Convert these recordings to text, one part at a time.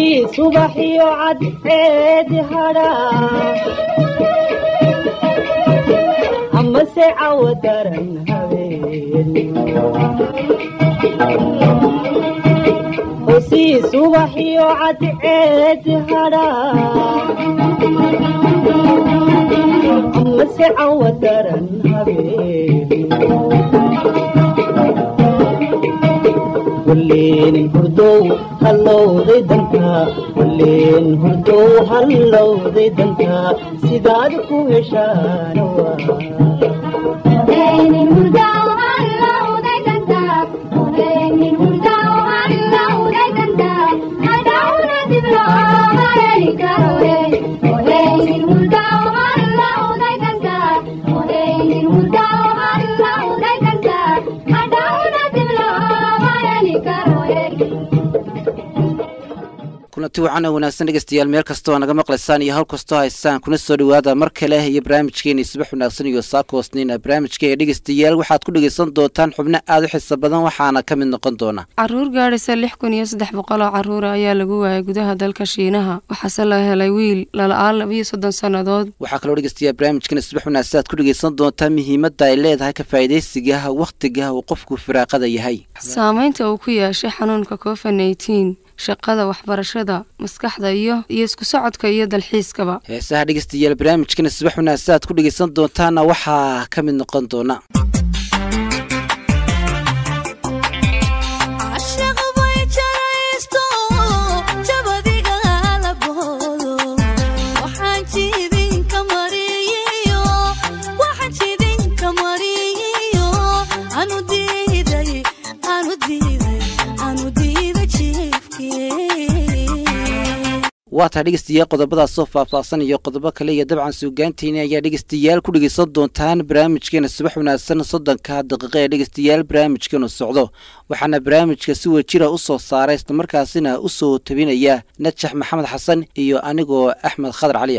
hosii subaxiyo cadceedi hadhaa amase cawo daran habeen hosii subaxiyo cadceedi hadhaa amase cawo daran habeen walleen hurdow hallowday dantaa walleen hurdow hallowday dantaa sidaad ku heshaan kulanti wacan oo wanaagsan dhegeystayaal meel kastoo naga maqlaysaan iyo hawl kastoo haysaan kuna soo dhowaada mar kale iyo barnaamijkeeni subax wanaagsan iyo saakoosniina barnaamijkeega dhegeystayaal waxaad ku dhegeysan doontaan xubno aada u xiisa badan waxaana ka mid noqon doona caruur gaadhaysa lix kun iyo saddex boqol oo caruura ayaa lagu waayay gudaha dalka shiinaha waxaase la helay wiil lala-aan labiyo soddon sannadood waxaa kaloo dhegeystayaal barnaamijkeena subax wanaagsan aad ku dhegeysan doontaa muhiimadda ay leedahay ka faa'iidaysiga wakhtiga uu qofku firaaqada yahay saameynta uu ku yeeshay xanuunka covid nneteen shaqada waxbarashada maskaxda iyo iyo isku socodka iyo dalxiiskaba heesaha dhegeystayaal barnaamijkana subax wanaagsan aad ku dhegeysan doontaana waxaa ka mid noqon doona waa tahay dhegeystayaal qodobadaasoo faahfaahsan iyo qodobo kale iyo dabcan suugaanteeni ayaa dhegeystayaal ku dhegeysan doontaan barnaamijkeena subax wanaagsan soddonka daqiiqa ee dhegeystayaal barnaamijkeenu socdo waxaana barnaamijka si wejira u soo saaray islamarkaasina u soo tabinaya najax maxamed xasan iyo anigoo axmed khadar caliya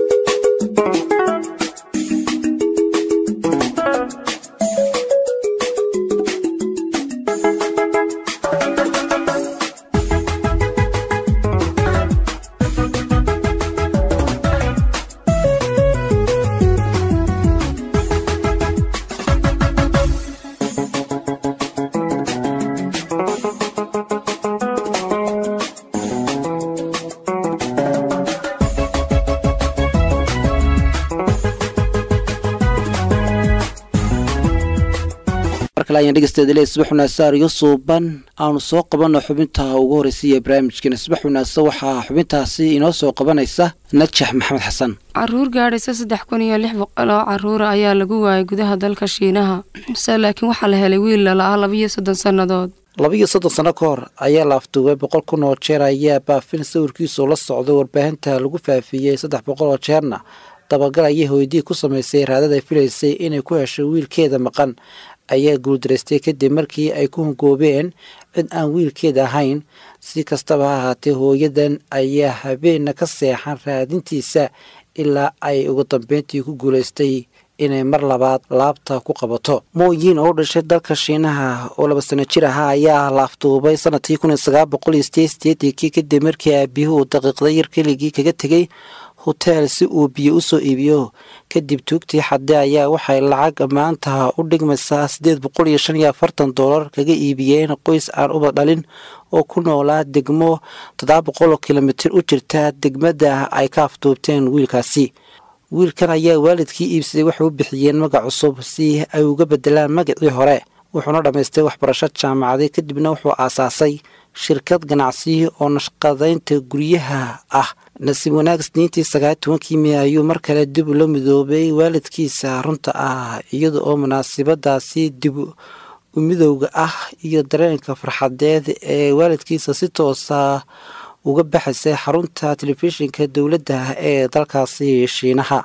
dhegeystayaal subax wanaagsan ariyo suuban aanu soo qabanno xubinta ugu horreysaiyo barnaamijkeena subax wanaagsan waxaa xubintaasi inoo soo qabanaysa najax maxamed xasan caruur gaadhaysa saddex kun iyo lix boqol oo caruura ayaa lagu waayay gudaha dalka shiinaha se laakiin waxaa la helay wiil lala-ah labiyo soddon sannadood labiiyo soddon sanno ka hor ayaa la afduubay boqol kun oo jeer ayaa baafin sawirkiisu la socdo warbaahinta lagu faafiyey saddex boqol oo jeerna dabagal ayay hooydii ku samaysay raadada ay filaysay inay ku hesho wiilkeeda maqan ayaa guuldaraystay kadib markii ay ku hungoobeen cid aan wiilkeeda ahayn si kastaba ha ahaatee hooyadan ayaa habeenna ka seexan raadintiisa ilaa ay ugu dambeyntii ku guulaystay inay mar labaad laabta ku qabato mooyin oo u dhashay dalka shiinaha oo laba sano jir ahaa ayaa la afduubay sanadkii kun iyo sagaal boqol iyo sideed sideedankii kadib markii aabiyuhu uu daqiiqda yar keligii kaga tegey hoteel si uu biyo usoo iibiyo kadib tuugtii xadde ayaa waxay lacag maanta u dhigmaysaa siddeed boqol iyo shan iyo afartan doolar kaga iibiyeen qoys aan uba dhalin oo ku noolaa degmo toddoba boqol oo kilomitir u jirta degmada ay ka afduubteen wiilkaasi wiilkan ayaa waalidkii iibsaday waxay u bixiyeen magac cusub si ay uga bedelaan magacii hore wuxuuna dhammaystay waxbarasho jaamacaday kadibna wuxuu aasaasay shirkad ganacsi oo nashqadaynta guryaha ah nasiib wanaag isniintii sagaal tobankii mey ayuu mar kale dib ula midoobay waalidkiisa runta ah iyada oo munaasibadaasi dib u midowga ah iyo dareenka farxadeed ee waalidkiisa si toosa uga baxaysay xarunta telefishinka dowladda ee dalkaasi shiinaha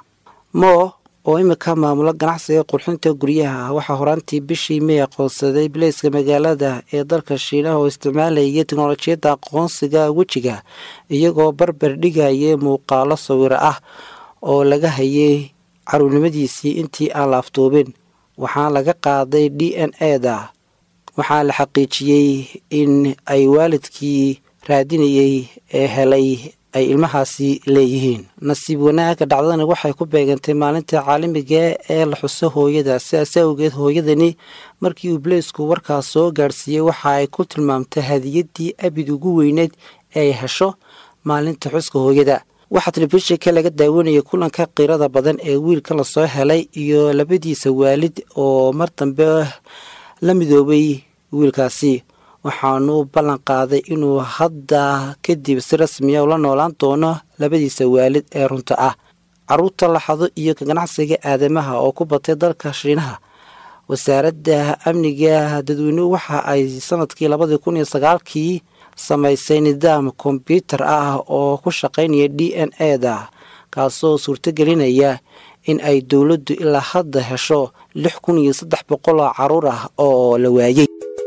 mo oo imika maamula ganacsiga qurxinta guryaha waxaa horaantii bishii mey aqoonsaday bileyska magaalada ee dalka shiinaha oo isticmaalayay teknolojiyadda aqoonsiga wejiga iyagoo barbar dhigaya muuqaalo sawiro ah oo laga hayay caruurnimadiisii intii aan la afduubin waxaa laga qaaday d n e da waxaa la xaqiijiyey in ay waalidkii raadinayay ee helay ay ilmahaasi leeyihiin nasiib wanaagga dhacdadani waxay ku beegantay maalinta caalamiga ee la xuso hooyada sidaas awgeed hooyadani markii uu baleysku warkaas soo gaadhsiiyey waxa ay ku tilmaamtay hadiyadii abid ugu weyneyd ee ay hesho maalinta xuska hooyada waxaa telefishinka laga daawanayay kulanka qiirada badan ee wiilkan lasoo helay iyo labadiisa waalid oo mar dambe la midoobay wiilkaasi waxaanu u ballan qaaday inuu hadda kadib si rasmiya ula noolaan doono labadiisa waalid ee runta ah caruurta laxado iyo ka ganacsiga aadamaha oo ku batay dalka shiinaha wasaaradda amniga dadweynuhu waxa ay sanadkii labadii kun iyo sagaalkii samaysay nidaam kombyuutar ah oo ku shaqaynaya d n e da kaasoo suurtogelinaya in ay dowladdu ilaa hadda hesho lix kun iyo saddex boqol oo caruur ah oo la waayey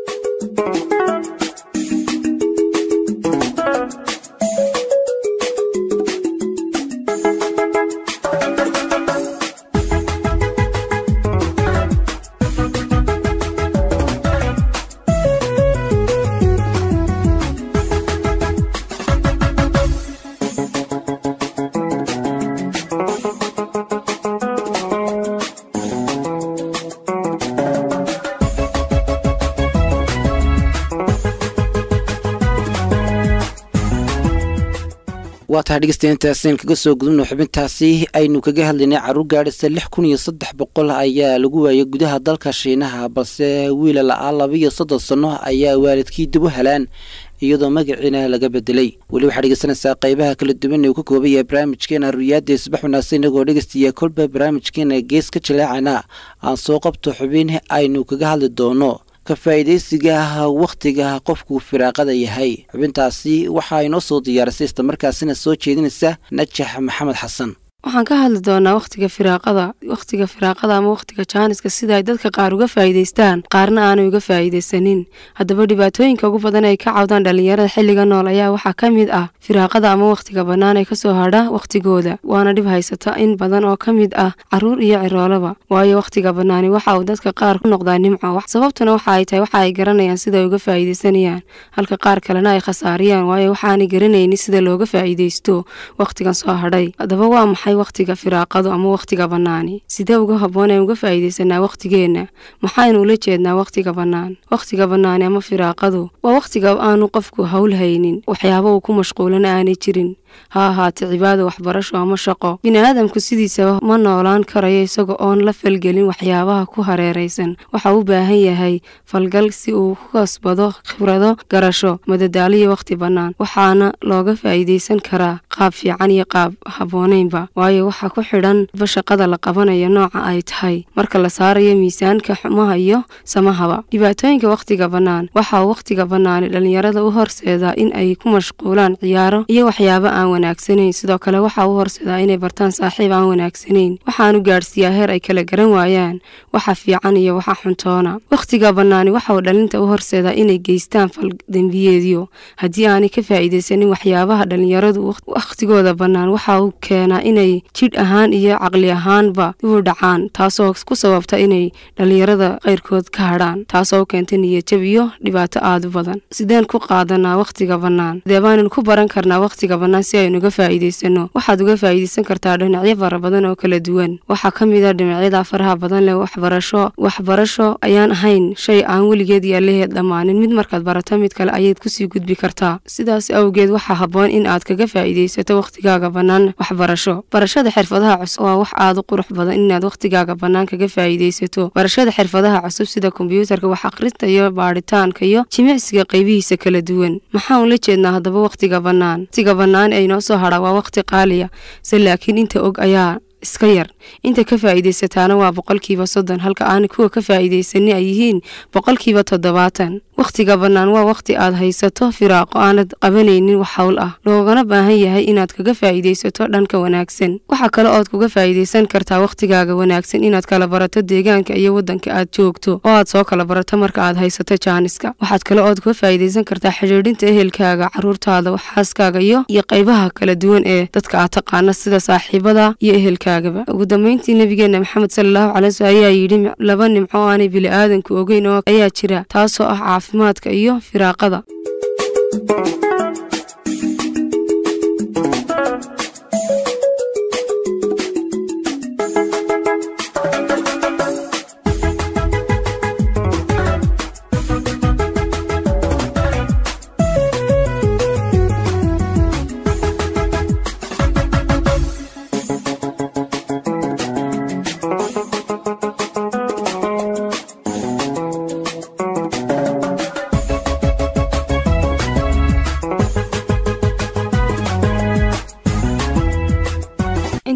waa tahay dhegeystayaintaasiin kaga soo gudubno xubintaasi aynu kaga hadlaynay caruur gaadhisa lix kun iyo saddex boqol ayaa lagu waayay gudaha dalka shiinaha balse wiila la-aa laba iyo soddon sanno ayaa waalidkii dib u helaan iyadoo magaciina laga bedelay weli waxaa dhegeysanaysaa qaybaha kala duwan ee uu ka kooban yahay barnaamijkeena ruyaadda subax wanaagsan inagoo dhegeystayaa kolba barnaamijkeena gees ka jaleecana aan soo qabto xubin aynu kaga hadli doono ka faa'iidaysiga wakhtiga qofkuu firaaqada yahay xubintaasi waxaa inoo soo diyaarisay islamarkaasina soo jeedinaysa najax maxamed xasan waxaan ka hadli doonaa wakhtiga firaaqada wakhtiga firaaqada ama wakhtiga jaaniska sida ay dadka qaar uga faa'iidaystaan qaarna aanay uga faa'iidaysanin haddaba dhibaatooyinka ugu badan ay ka cawdaan dhallinyarada xilliga nool ayaa waxaa ka mid ah firaaqada ama wakhtiga bannaan ee kasoo hadha wakhtigooda waana dhib haysata in badan oo ka mid ah caruur iyo ciroolaba waayo wakhtiga bannaani waxa uu dadka qaar ku noqdaa nimco sababtuna waxa ay tahay waxa ay garanayaan sida ay uga faa'iidaysanayaan halka qaar kalena ay khasaariyaan waayo waxaanay garanaynin sida looga faa'iidaysto wakhtigan soo hadhay haddaba waa maxay wakhtiga firaaqadu ama wakhtiga bannaani sidee uga habboon aan uga faa'iidaysanaa wakhtigeenna maxaynu ula jeednaa wakhtiga bannaan wakhtiga bannaani ama firaaqadu waa wakhtiga aanu qofku hawl haynin waxyaaba uu ku mashquulana aanay jirin ha ahaate cibaado waxbarasho ama shaqo bini'aadamku sidiisaba ma noolaan karayo isaga oon la falgelin waxyaabaha ku hareeraysan waxa u baahan yahay falgal si uu ku kasbado khibrado garasho madadaaliyo wakhti bannaan waxaana looga faa'iidaysan karaa qaab fiican iyo qaab habboonaynba waayo waxaa ku xidhan ba shaqada la qabanayo nooca ay tahay marka la saarayo miisaanka xumaha iyo samahaba dhibaatooyinka wakhtiga bannaan waxa uu wakhtiga bannaani dhallinyarada u horseedaa in ay ku mashquulaan ciyaaro iyo waxyaaba aan wanaagsanayn sidoo kale waxa uu horseedaa inay bartaan saaxiib aan wanaagsanayn waxaanu gaadhsiiyaa heer ay kala garan waayaan waxa fiican iyo waxa xuntoona wakhtiga bannaani waxa uu dhalinta u horseedaa inay geystaan fal dembiyeedyo haddii aanay ka faa'iidaysanin waxyaabaha dhallinyaradu wakhtigooda bannaan waxa uu keenaa inay jidh ahaan iyo caqli ahaanba u dhacaan taasoo ku sababta inay dhallinyarada qayrkood ka hadhaan taasoo keenta niyajab iyo dhibaato aada u badan sideen ku qaadanaa wakhtiga bannaan sidee baananu ku baran karnaa wakhtiga bannaan si aynu uga faa'iidaysano waxaad uga faa'iidaysan kartaa dhinacyo fara badan oo kala duwan waxaa ka mid ah dhinacyada faraha badan leh waxbarasho waxbarasho ayaan ahayn shay aan weligeed yaalaheed dhammaanin mid markaad barato mid kale ayaad kusii gudbi kartaa sidaas awgeed waxaa habboon in aad kaga faa'iidaysato wakhtigaaga bannaan waxbarasho barashada xirfadaha cusub waa wax aada u qurux badan inaad wakhtigaaga bannaan kaga faa'iidaysato barashada xirfadaha cusub sida kombiyuutarka wax akhrinta iyo baadhitaanka iyo jimicsiga qaybihiisa kala duwan maxaan ula jeednaa haddaba wakhtiga bannaan wakhtiga bannaan ee inoo soo hadha waa wakhti qaaliya se laakiin inta og ayaa iska yar inta ka faa'iidaysataana waa boqolkiiba soddon halka aan kuwa ka faa'iidaysani ay yihiin boqolkiiba toddobaatan wakhtiga bannaan waa wakhti aad haysato firaaqo aanad qabanaynin wax hawl ah loogana baahan yahay inaad kaga faa'iidaysato dhanka wanaagsan waxaa kale ood kuga faa'iidaysan kartaa wakhtigaaga wanaagsan inaad kala barato deegaanka iyo waddanka aad joogto oo aad soo kala barato marka aad haysato jaaniska waxaad kale ood kuga faa'iidaysan kartaa xidhiidhinta ehelkaaga caruurtaada xaaskaaga iyo iyo qaybaha kala duwan ee dadka aad taqaana sida saaxiibada iyo ehelkaagaba ugu dambeyntii nabigeena maxamed salallahu calay sl ayaa yidhi laba nimco oo aanay bili-aadanku ogeyn oo ayaa jira taasoo ah caafimaadka iyo firaaqada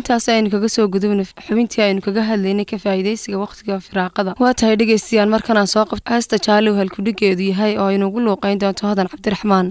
intaas aynu kaga soo gudubna xubintii aynu kaga hadlaynay ka faa'iidaysiga wakhtiga firaaqada waa tahay dhegaystayaal markan aan soo qabto heesta jaaliw halkudhigeedu yahay oo aynuugu luuqayn doonto hodan cabdiraxmaan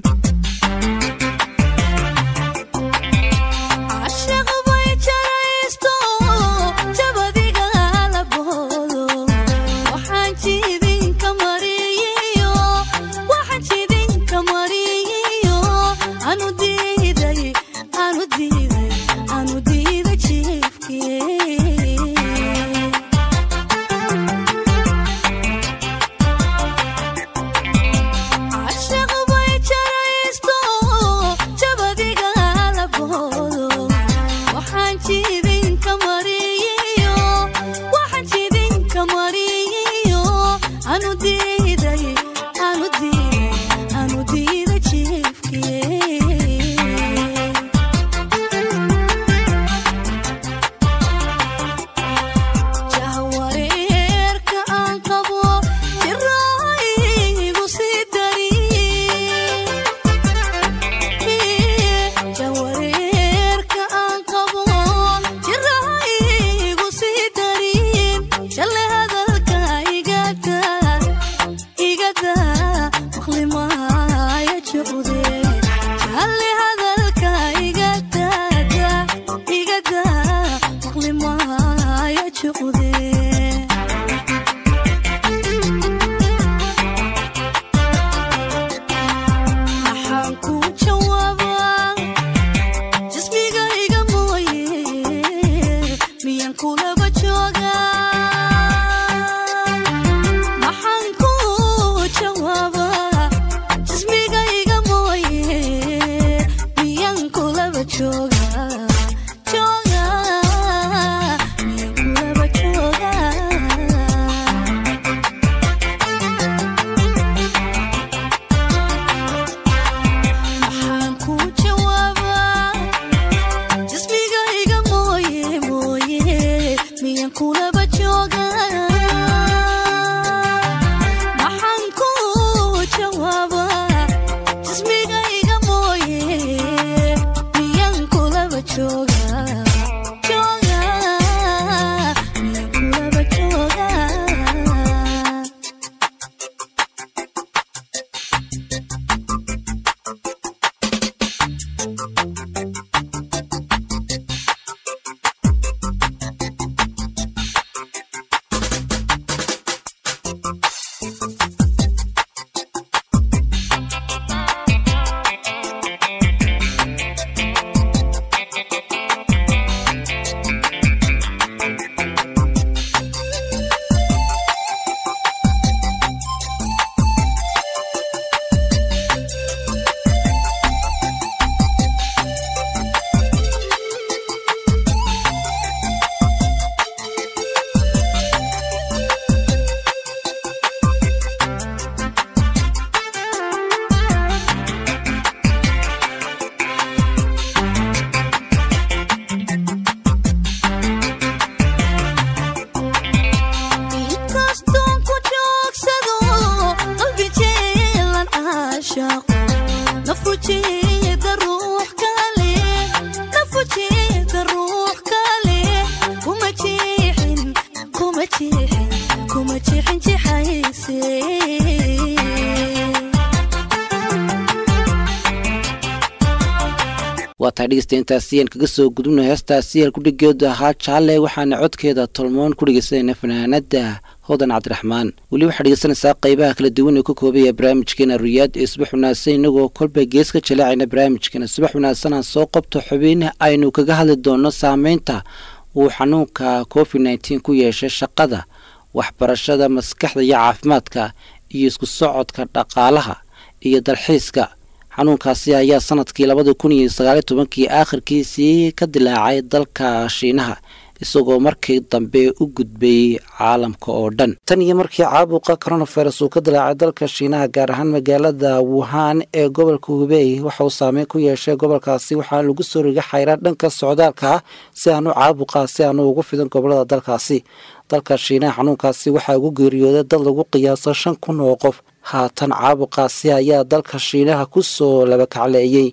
waa tahay dhegeysta intaasi aan kaga soo gudubna heestaasi halkudhigeedu ahaa jaalle waxaana codkeeda tolmoon ku dhegeysanayna fanaanada hodan cabdiraxmaan weli waxaa dhegeysanaysaa qeybaha kala duwan ee ka koobaya barnaamijkeena ruyaad ee subax wanaagsan inagoo kolba gees ka jaleecayna barnaamijkeena subax wanaagsan aan soo qabto xubin aynu kaga hadli doono saameynta uu xanuunka covid nneteen ku yeeshay shaqada waxbarashada maskaxda iyo caafimaadka iyo isku socodka dhaqaalaha iyo dalxiiska xanuunkaasi ayaa sanadkii labadii kun iyo sagaaliyo tobankii aakhirkiisii ka dilaacay dalka shiinaha isagoo markii dambe u gudbayey caalamka oo dhan tan iyo markii caabuqa coronavirus uu ka dilaacay dalka shiinaha gaar ahaan magaalada wuhan ee gobolka hubey waxa uu saameyn ku yeeshay gobolkaasi waxaa lagu soo riga xayraa dhanka socdaalka ah si aanu caabuqa si aanu ugu fidan gobolada dalkaasi dalka shiinaha xanuunkaasi waxaa ugu geeriyooday dad lagu qiyaaso shan kun oo qof haatan caabuqaasi ayaa dalka shiinaha ku soo labakacleeyey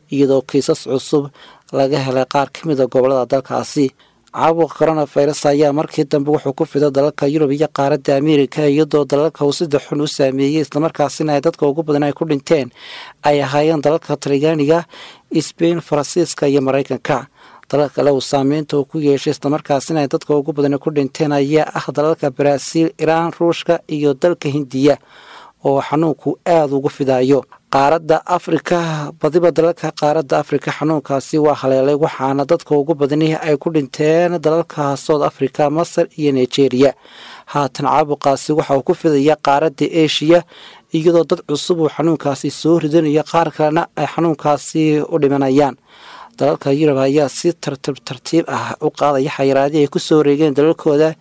iyadoo kiisas cusub laga helay qaar ka mid a gobolada dalkaasi caabuqa coronavirus ayaa markii dambe wuxuu ku fiday dalalka yurub iyo qaaradda ameerika iyadoo dalalka uu sida xun u saameeyey islamarkaasina ay dadka ugu badan ay ku dhinteen ay ahaayeen dalalka talyaaniga sbain faransiiska iyo maraykanka dalal kale uu saameynta uu ku yeeshay islamarkaasina ay dadka ugu badan ku dhinteen ayaa ah dalalka baraaziil iraan ruushka iyo dalka hindiya oo xanuunku aada ugu fidayo qaaradda afrika badiba dalalka qaaradda afrika xanuunkaasi waa haleelay waxaana dadka ugu badani ay ku dhinteen dalalka south africa masar iyo nigeria haatan caabuqaasi waxa uu ku fidaya qaaradda eshiya iyadoo dad cusub uu xanuunkaasi soo ridanayo qaar kalena ay xanuunkaasi u dhimanayaan dalalka yurub ayaa si tartiib tartiib ah u qaadaya xayiraadii ay kusoo wareegeen dalalkooda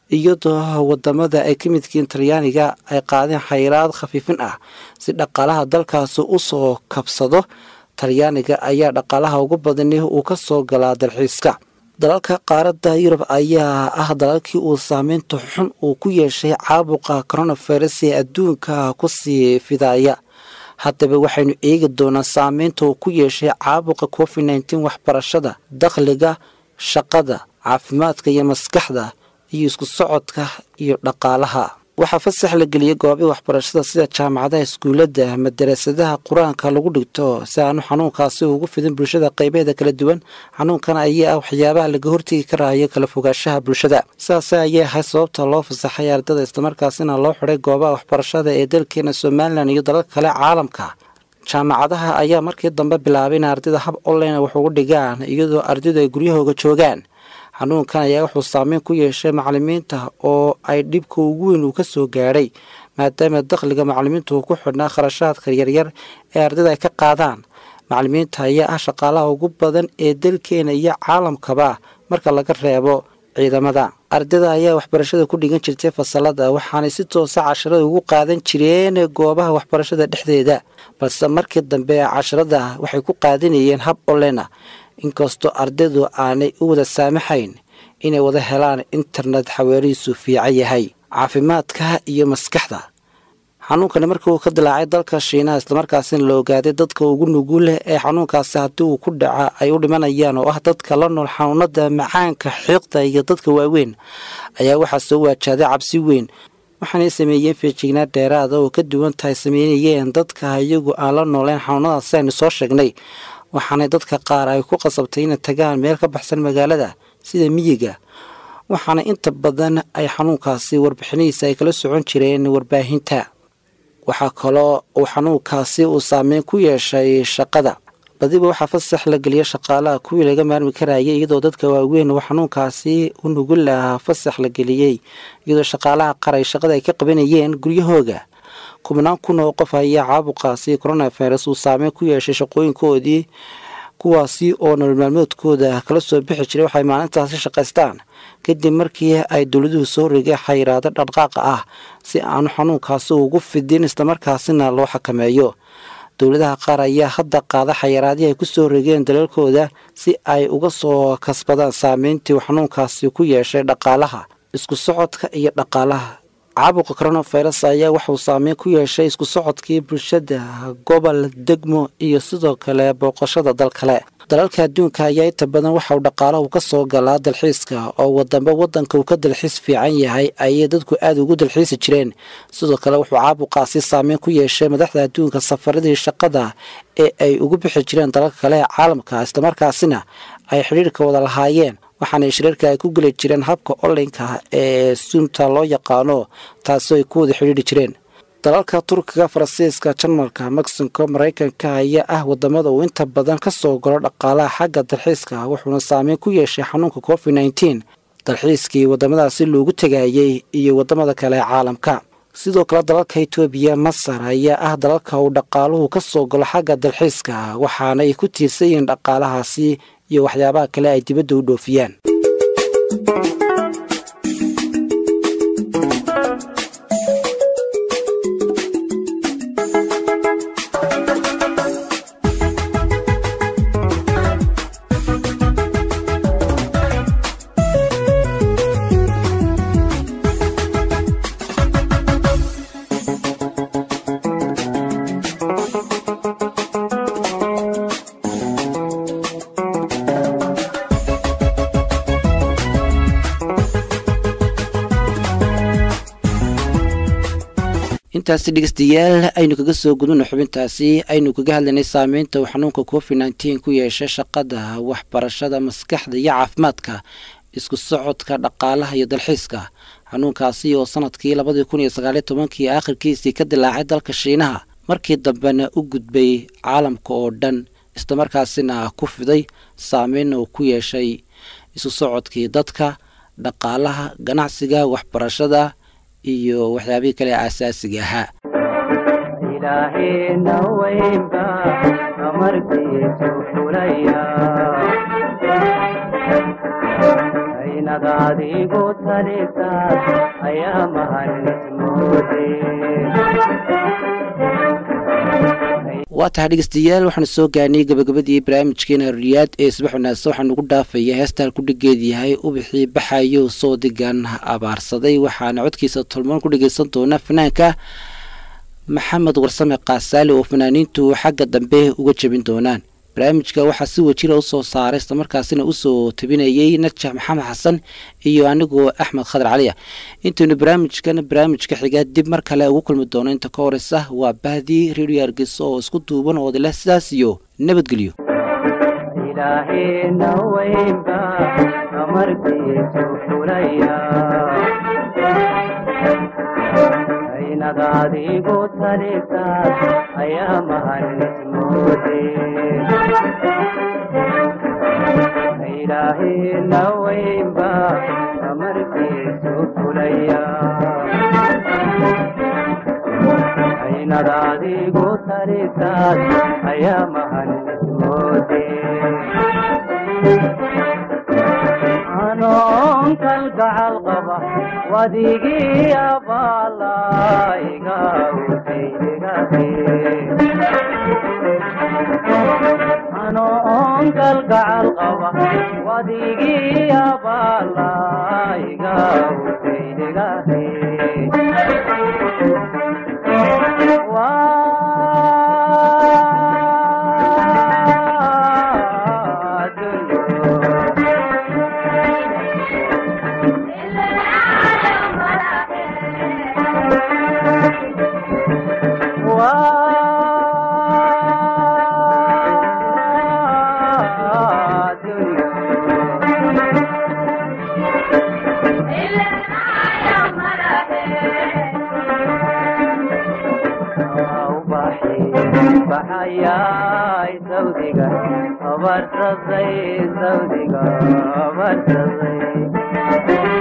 iyadoo wadamada ay ka midkiin talyaaniga ay qaadeen xayiraad khafiifin ah si dhaqaalaha dalkaasi usoo kabsado talyaaniga ayaa dhaqaalaha ugu badani uu ka soo galaa dalxiiska dalalka qaaradda yurub ayaa ah dalalkii uu saameynta xun uu ku yeeshay caabuqa coronavirus ee adduunka kusii fidaya haddaba waxaynu eegi doonaa saameynta uu ku yeeshay caabuqa covid nneteen waxbarashada dakhliga shaqada caafimaadka iyo maskaxda iyo isku socodka iyo dhaqaalaha waxaa fasax la geliyey goobii waxbarashada sida jaamacadaha iskuuladda madarasadaha qur-aanka lagu dhigto si aanu xanuunkaasi ugu fidin bulshada qaybaheeda kala duwan xanuunkan ayaa ah waxyaabaha laga hortegi karaayo kala fogaanshaha bulshada sidaas ayay ahayd sababta loo fasaxay ardada islamarkaasina loo xiday goobaha waxbarashada ee dalkeena somalilan iyo dalalka kale caalamka jaamacadaha ayaa markii dambe bilaabay in ardayda hab online wax ugu dhigaan iyadoo ardaydu ay guryahooga joogaan xanuunkan ayaa wuxuu saameyn ku yeeshay macalimiinta oo ay dhibka ugu weyn uu ka soo gaadhay maadaama dakhliga macalimiinta uu ku xidhnaa kharashaadka yaryar ee ardayda ay ka qaadaan macalimiinta ayaa ah shaqaalaha ugu badan ee dalkeena iyo caalamkaba marka laga reebo ciidamada ardayda ayaa waxbarashada ku dhigan jirtay fasalada waxaanay si toosa casharada ugu qaadan jireen goobaha waxbarashada dhexdeeda balse markii dambe casharada waxay ku qaadanayeen hab olena inkastoo ardaydu aanay u wada saamaxayn inay wada helaan internet xaweerihiisu fiican yahay caafimaadka iyo maskaxda xanuunkani markii uu ka dilaacay dalka shiinaha islamarkaasina la ogaaday dadka ugu nugul leh ee xanuunkaasi haddii uu ku dhaca ay u dhimanayaan oo ah dadka la nool xanuunada macaanka xiiqda iyo dadka waaweyn ayaa waxaa soo waajahday cabsi weyn waxaanay sameeyeen feejignaa dheeraada oo ka duwan tahay sameynayeen dadka iyagu aan la nooleyn xanuunadaasi aynu soo sheegnay waxaanay dadka qaar ay ku qasabtay inay tagaan meel ka baxsan magaalada sida miyiga waxaana inta badan ay xanuunkaasi warbixinihiisa ay kala socon jireen warbaahinta waxaa kaloo uu xanuunkaasi uu saameyn ku yeeshay shaqada badiba waxaa fasax la geliyay shaqaalaha kuwii laga maarmi karayay iyadoo dadka waaweyn uu xanuunkaasi u nugul lahaa fasax la geliyey iyadoo shaqaalaha qaray shaqada ay ka qabanayeen guryahooga kubnaan kun oo qof ayaa caabuqaasi coronavirus uu saameyn ku yeeshay shaqooyinkoodii kuwaasi oo nolol maalmoodkooda kala soo bixi jiray waxay maalintaasi shaqaystaan kadib markii ay dowladuhu soo rigay xayiraado dhaqdhaqaaqa ah si aanu xanuunkaasi ugu fidin islamarkaasina loo xakameeyo dowladaha qaar ayaa hadda qaada xayiraadii ay kusoo rigeen dalalkooda si ay uga soo kasbadaan saameyntii uu xanuunkaasi ku yeeshay dhaqaalaha isku socodka iyo dhaqaalaha caabuqa coronavirus ayaa waxauu saameyn ku yeeshay isku socodkii bulshada gobol degmo iyo sidoo kale booqashada dal kale dalalka adduunka ayaa inta badan waxauu dhaqaalahu ka soo galaa dalxiiska oo wadamba wadanka uu ka dalxiis fiican yahay ayay dadku aada ugu dalxiisi jireen sidoo kale wuxuu caabuqaasi saameyn ku yeeshay madaxda adduunka safaradii shaqada ee ay ugu bixi jireen dalalka kale ee caalamka islamarkaasina ay xidhiirka wada lahaayeen waxaana shiriirka ay ku geli jireen habka onlineka ee suumta loo yaqaano taasoo ay ku wada xidhiiri jireen dalalka turkiga faransiiska jarmalka mexico maraykanka ayaa ah wadamada uu inta badan ka soo galo dhaqaalaha xagga dalxiiska wuxuuna saameyn ku yeeshay xanuunka covid nneteen dalxiiskii wadamadaasi loogu tegayey iyo wadamada kale ee caalamka sidoo kale dalalka etoobiya masar ayaa ah dalalka uu dhaqaaluhu ka soo galo xagga dalxiiska waxaana ay ku tiirsan yihiin dhaqaalahaasi iyo waxyaabaha kale ay dibadda u dhoofiyaan intaasi dhegeystayaal aynu kaga soo gudubno xubintaasi aynu kaga hadlaynay saameynta uu xanuunka covid nneteen ku yeeshay shaqada waxbarashada maskaxda iyo caafimaadka isku socodka dhaqaalaha iyo dalxiiska xanuunkaasi oo sanadkii labadii kun iyo sagaaliyo tobankii aakhirkiisii ka dilaacay dalka shiinaha markii dambena u gudbay caalamka oo dhan islamarkaasina ku fiday saameynna uu ku yeeshay isu socodkii dadka dhaqaalaha ganacsiga waxbarashada iyo waxyaabihii kale aasaasiga ahaa ilaahina weynba amarkiisu fulaya aynad adigu talisaas ayaa mahanismoode waa tahay dhegeystayaal waxaanu soo gaarnay gabagabadii barnaamijkeena riyaad ee subax wanaagsan waxaa nugu dhaafaya heestaan ku dhigeed yahay ubixii baxayo soo digan abaarsaday waxaana codkiisa tolmoon ku dhegeysan doona fanaanka maxamed warsame kaasaali oo fanaaniintu xagga dambe uga jebin doonaan barnaamijka waxaa si wajira usoo saaray islamarkaasina usoo tabinayay najax maxamed xasan iyo anigoo axmed khadar caliya intaynu barnaamijkan barnaamijka xiga dib mar kale ugu kulmi doono inta ka horeysa waa bahdii redio hargeysa oo isku duuban oo dileh sidaas iyo nabadgelyo ilaahina weynba amarkiisu fulaya aynad adigu talisaas ayaa mahanismoode ilaahina weynba amarkiisu fulaya aynad adigu talisaas ayaa mahanismoode anoon kalgacal qaba wadigii abaalaiga anoon kalgacal qaba wadigii abaalaiga usaydegahe baxayay sawdiga abarsaday sawdiga abarsaday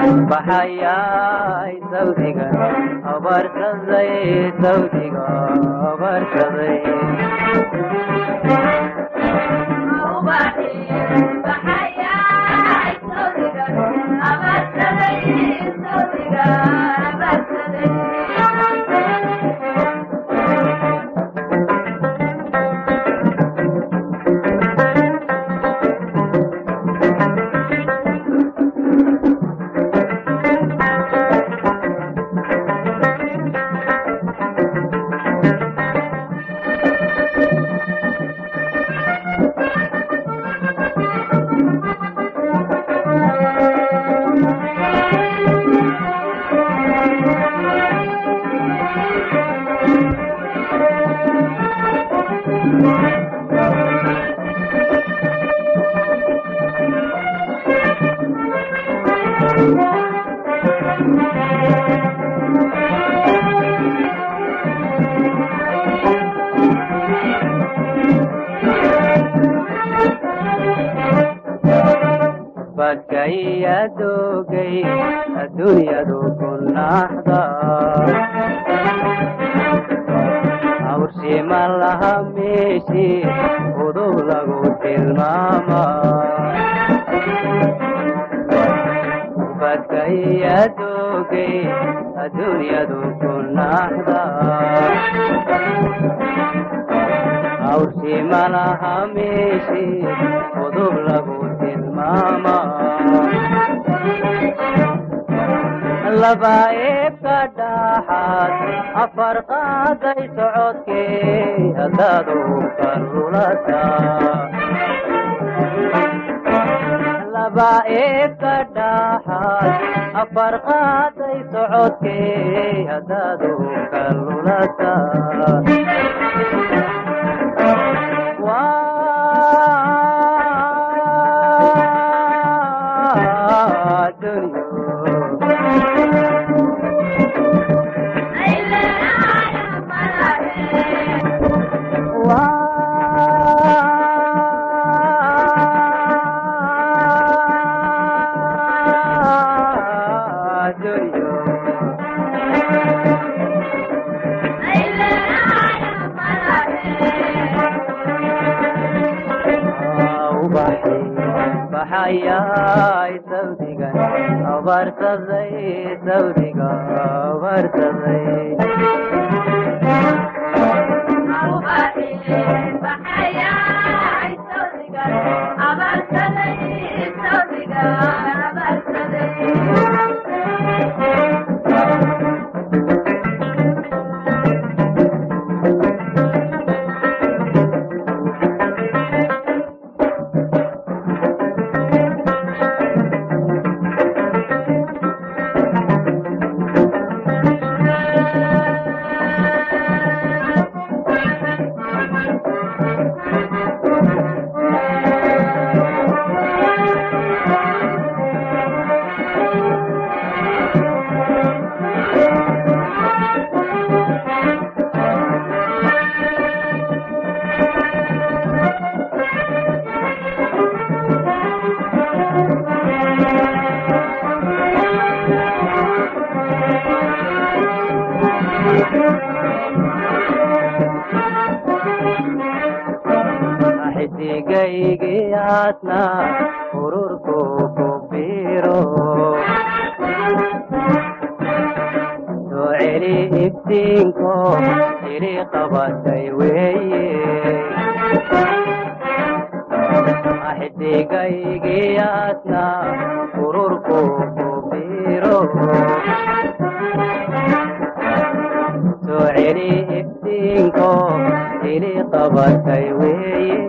baxayay sawdiga abarsaday sawdiga abarsaday badkayadogay adduunyadu ku naxda awrshima laha meeshi udub lagu tilmaama badkayadogay adduunyadu ku naxda awrshima laha meeshi udub lagu tilmaama laba eebka dhaxaad afar qaaday socodkee haddaad uka lulata laba eebka dhaxaad afar qaaday socodkee haddaad uka lulata waa dunyo baxayay sawdigan abarsaday sawdiga abarsaday xidigaygiyaadna ururku ku biro soo celi iftiinko ili qabatay weeye xidigaygiyaadna ururku ku biro soo celi iftiinko ili qabatay weeye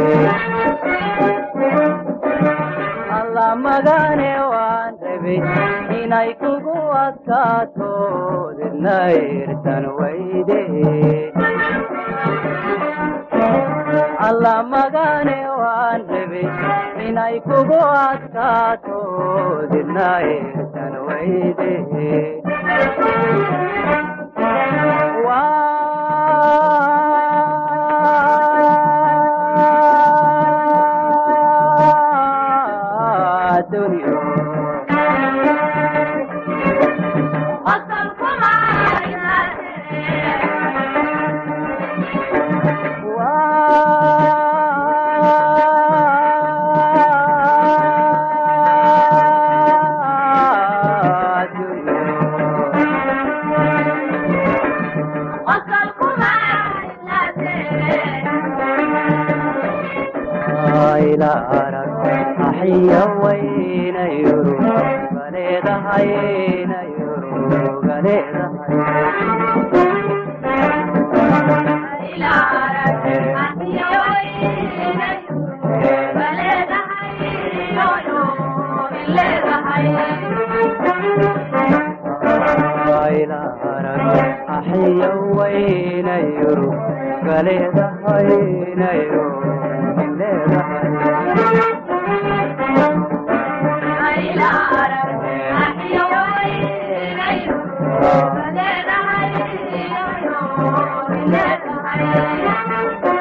alla magane waan rabay inay kugu adkaato didna irtan weyde alla magane waan rabay inay kugu adkaato didna irtan weyde waa dunyo hayla arag axiya wayna yuru galeedahayna yuru galeedahay hayla arag axiya wayna yuru galeedahayna yuru galeedahay Thank you.